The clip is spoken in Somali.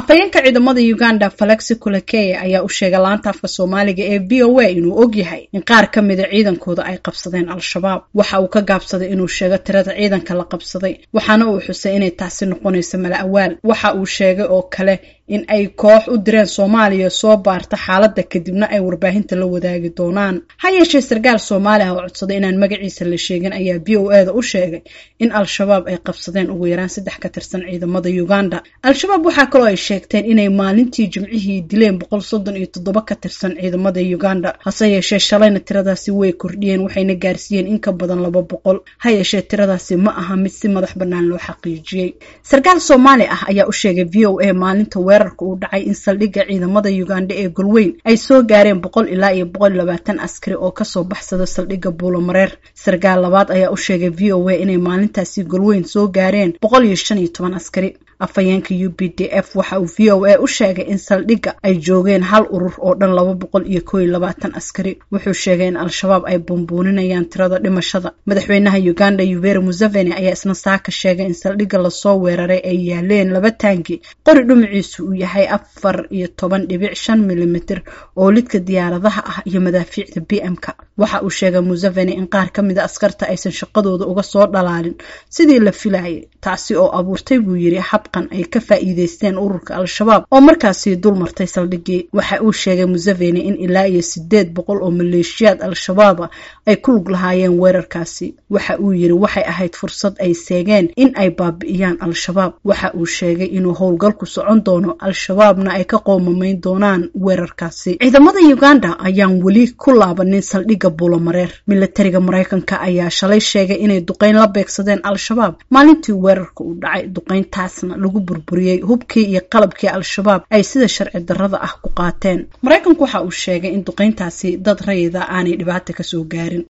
afhayeenka ciidamada uganda falexi kulakeye ayaa u sheegay laanta afka soomaaliga ee v o a inuu og yahay in qaar ka mida ciidankooda ay qabsadeen al-shabaab waxa uu ka gaabsaday inuu sheego tirada ciidanka la qabsaday waxaana uu xusay inay taasi noqonayso mala awaal waxa uu sheegay oo kale in ay koox u direen soomaaliya soo baarta xaaladda kadibna ay warbaahinta la wadaagi doonaan ha yeeshee sarkaal soomaali ah oo codsaday inaan magaciisa la sheegin ayaa v o e da u sheegay in al-shabaab ay qabsadeen ugu yaraan saddex ka tirsan ciidamada uganda al-shabaab waxaa kaloo ay sheegteen inay maalintii jimcihii dileen boqol soddon iyo toddoba ka tirsan ciidamada uganda hase yeeshee shalayna tiradaasi way kordhiyeen waxayna gaarsiiyeen in ka badan laba boqol ha yeeshee tiradaasi ma aha mid si madax bannaan loo xaqiijiyey sarkaal soomaali ah ayaa u sheegay v o a maalinta weerarka uu dhacay in saldhigga ciidamada uganda ee golweyn ay soo gaareen boqol ilaa iyo boqol iyo labaatan askari oo kasoo baxsada saldhigga buulomareer sarkaal labaad ayaa u sheegay v o a inay maalintaasi golweyn soo gaareen boqol iyo shan iyo toban askari afhayeenka u b d f waxa uu v o a u sheegay in saldhigga ay joogeen hal urur oo dhan laba boqol iyo koo iyo labaatan askari wuxuu sheegay in al-shabaab ay bumbuuninayaan tirada dhimashada madaxweynaha uganda yuveri museveni ayaa isna saaka sheegay in saldhigga lasoo weeraray ay yaaleen laba taangi qori dhumaciisu uu yahay afar iyo toban dhibic shan milimitir oo lidka diyaaradaha ah iyo madaafiicda b m-ka waxa uu sheegay museveni in qaar ka mida askarta aysan shaqadooda uga soo dhalaalin sidii la filayay taasi oo abuurtay buu yiri habqan ay ka faa'iideysteen ururka al-shabaab oo markaasi dul martay saldhiggii waxa uu sheegay museveni in ilaa iyo sideed boqol oo maleeshiyaad al-shabaaba ay ku lug lahaayeen weerarkaasi waxa uu yiri waxay ahayd fursad ay seegeen in ay baabi'iyaan al-shabaab waxa uu sheegay inuu howlgalku socon doono al-shabaabna ay ka qoomamayn doonaan weerarkaasi ciidamada uganda ayaan weli ku laabanin saldhigga buulomareer milatariga maraykanka ayaa shalay sheegay inay duqeyn la beegsadeen al-shabaab maalintii weerarka uu dhacay duqeyntaasna lagu burburiyey hubkii iyo qalabkii al-shabaab ay sida sharci darrada ah ku qaateen maraykanku waxa uu sheegay in duqeyntaasi dad rayida aanay dhibaata kasoo gaarin